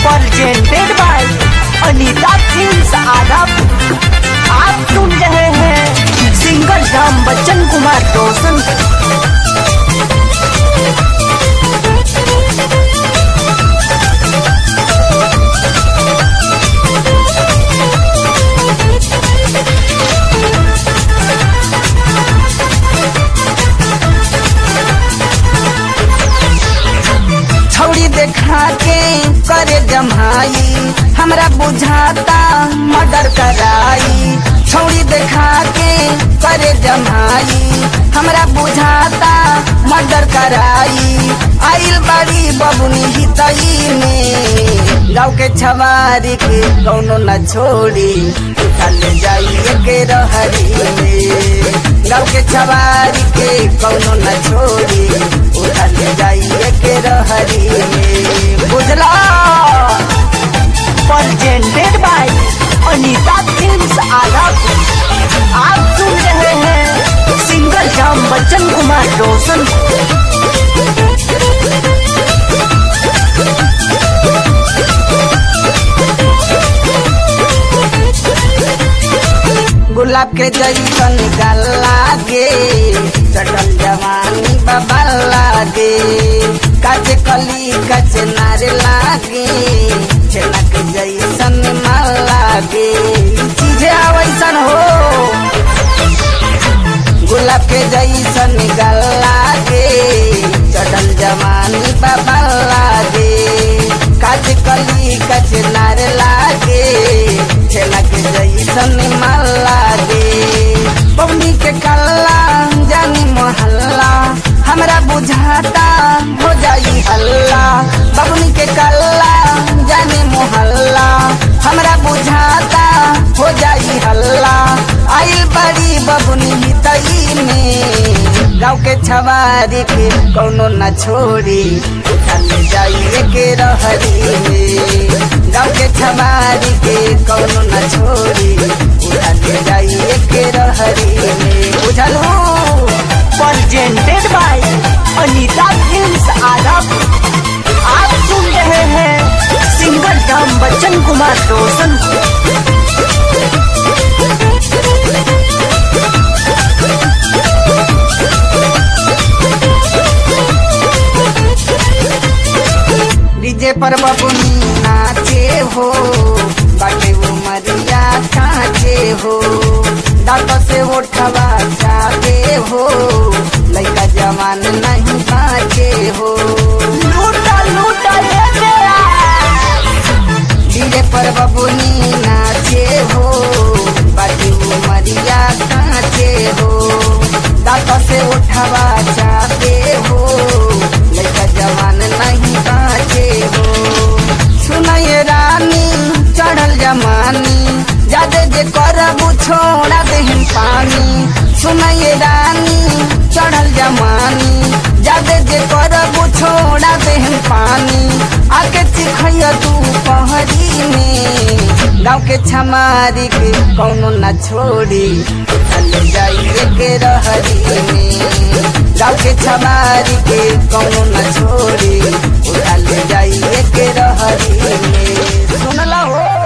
presented by Anita films आदम आप सुन रहे हैं सिंगर राम बच्चन कुमार रोशन छौड़ी देखा के करे जमाई हमरा बुझाता मर्डर कराई छौड़ी देखा के करे जमाई हमरा बुझाता मर्डर कराई आइल बड़ी बबुनी हितई में गाँव के छवारी के कौनो न छोड़ी उठा ले जाइए के रहरी में गाँव के छवारी के कौनो न छोड़ी उठा ले जाइए के रहरी में बुझला presented by अनीता फिल्म्स आदम आप सुन रहे हैं सिंगर राम बच्चन कुमार रोशन गुलाब के जैसन गला गे चटल जवानी बाबा लागे काचे कली काचे नारे लागे छेना के जैसन माल लागे ई चीजे वैसन हो गुलाब के जैसन गला गे चटल जवानी बाबा लागे काचे कली काचे नारे लागे छेना के जैसन माल लागे पवनी के कल्ला जानी मोहल्ला हमरा बुझाता हो जाई हल्ला बबनी के कल्ला जानी मोहल्ला हमरा बुझाता हो जाई हल्ला आइल बड़ी बबुनी हितई में गाँव के छवारी के कौनो न छोड़ी उठा ले जाइए के रहरी में गाँव के छवारी के कौनो न छोड़ी उठा ले जाइए के रहरी में बुझलू presented by अनीता फिल्म्स आदम आप सुन रहे हैं सिंगर राम बच्चन कुमार रोशन डीजे पर बबुनी नाचे हो बाटे वो मरिया काचे हो दांत से उठवा जाते हो लड़का जवान नहीं बाचे हो लूटा लूटा ले तेरा डीजे पर बबुनी नाचे हो बाटे वो मरिया काचे हो दांत से उठवा जाते हो लड़का जवान नहीं बाचे हो सुनाए रानी चढ़ल जमानी जादे जे करबू छोड़ा देहन पानी सुनाए रानी चढ़ल जमानी जादे जे करबू छोड़ा देहन पानी आके चिखैया तू पहरी में गाँव के छमारी के कौनो न छोड़ी चले जाइए के रहरी में गाँव के छमारी के कौनो न छोड़ी उड़ा ले जाइए के रहरी में सुनला हो